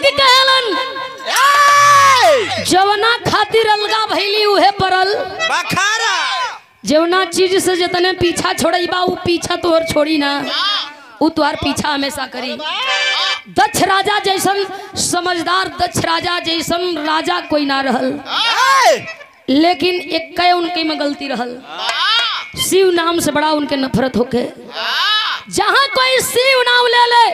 लोग कहलन जवना खातिर अलगा भैली उहे परल बखारा जवना चीज से जितने पीछा छोड़ई बा उ पीछा तोहर छोड़ी ना उ तुहार पीछा हमेशा करी दक्ष राजा जैसन समझदार दक्ष राजा जैसन राजा कोई ना रहल लेकिन एक उनके में गलती रहल शिव नाम से बड़ा उनके नफरत होके जहाँ कोई शिव नाम ले ले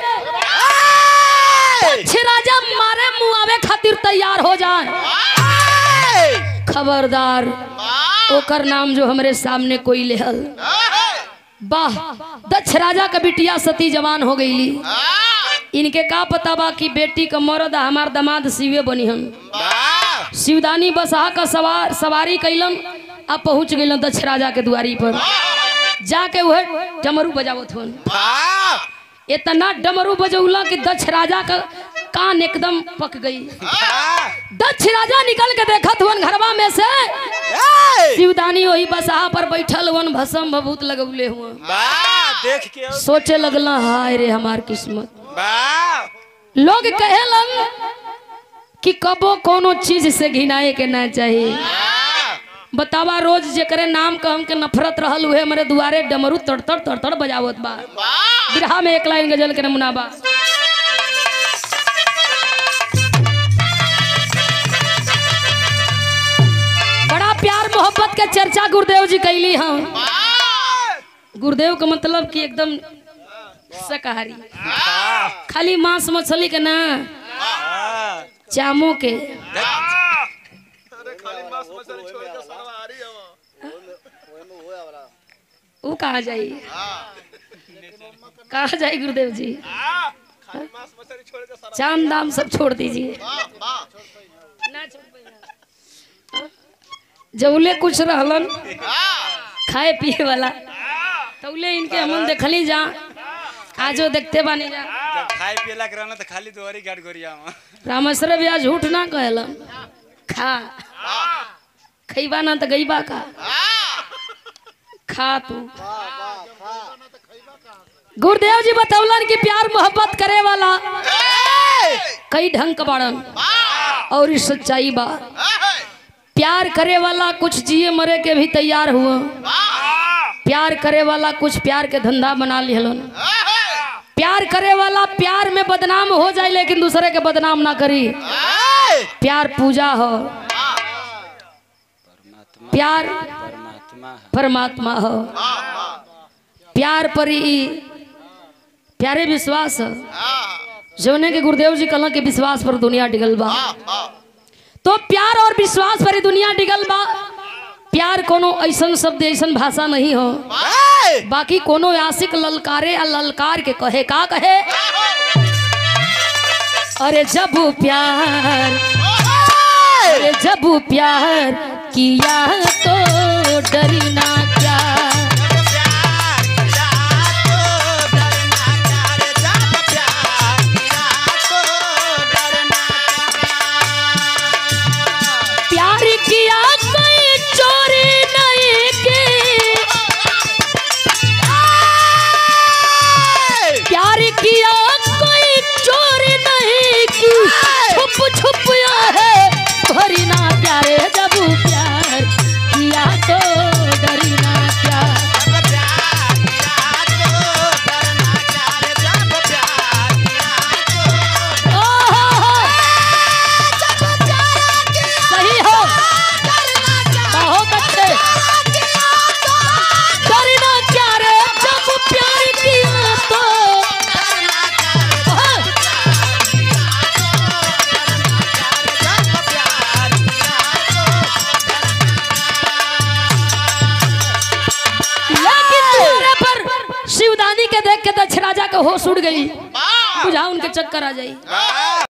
दक्ष राजा मारे मुआवे खातिर तैयार हो जाए खबरदार ओकर नाम जो हमरे सामने कोई लेहल वाह दक्ष राजा का बिटिया सती जवान हो गईली इनके का पता बा कि बेटी का मरद आ हमार दामाद शिवे बनी हम शिवदानी बसहा का सवार सवारी कैलन अब पहुंच गइलन दक्ष राजा के दुआरी पर जाके वह डमरू बजावत हन इतना डमरू बजौला कि दक्ष राजा का कान एकदम पक गई दक्ष राजा निकल के देखत हुन घरवा में से शिवदानी वही बसहा पर बैठल हुन भसम भभूत लगौले हुआ देख के सोचे लगला हाय रे हमार किस्मत बा लोग कहेलन कि कबो कोनो चीज से घिनाए के ना चाहिए बतावा रोज जेकरे नाम का हमके नफरत रहल उहे हमरे दुआरे डमरू तड़तड़ तड़तड़ बजावत बा बिरहा में एक लाइन गजल के नमूना बा बड़ा प्यार मोहब्बत के चर्चा गुरुदेव जी कैली हम गुरुदेव का मतलब कि एकदम शाकाहारी खाली मांस मछली के ना चामो के वो कहा जाई कहा जाए गुरुदेव जी चांद दाम सब छोड़ दीजिए ना छोड़ पाइना। जौले कुछ रहलन खाए पिए वाला तौले इनके हमन देखली जा आजो देखते बानी जा जब खाए पियला के रहना तो खाली दोहरी गाड़ गोरिया में रामेश्वर भैया झूठ ना कहलन खा खैबा ना तो गईबा का खा तू गुरुदेव जी बतौलन कि प्यार मोहब्बत करे वाला कई ढंग का बाड़न और इस सच्चाई बा प्यार करे वाला कुछ जिए मरे के भी तैयार हुआ प्यार करे वाला कुछ प्यार के धंधा बना लिहलन प्यार करे वाला प्यार में बदनाम हो जाए लेकिन दूसरे के बदनाम ना करी प्यार पूजा हो प्यार परमात्मा परमात्मा हो प्यार पर ही प्यारे विश्वास हो जौने के गुरुदेव जी कहला कि विश्वास पर दुनिया डिगल बा तो प्यार और विश्वास पर ही दुनिया डिगल बा प्यार कोनो ऐसन शब्द ऐसन भाषा नहीं हो बाकी कोनो आशिक ललकारे या ललकार के कहे का कहे अरे जब प्यार अरे जब प्यार किया तो डरना क्या प्यार किया कोई चोरी नहीं की प्यार किया कोई चोरी नहीं की छुप छुप है भरी ना प्यारे जब प्यार किया तो डरना क्या ओहो, सही हो बहुत अच्छे डरना क्या रे जब प्यार किया तो ओहो, लेकिन तुम्हारे पर शिवदानी के देख के दक्ष राजा का होश उड़ गई बुझा उनके चक्कर आ जाई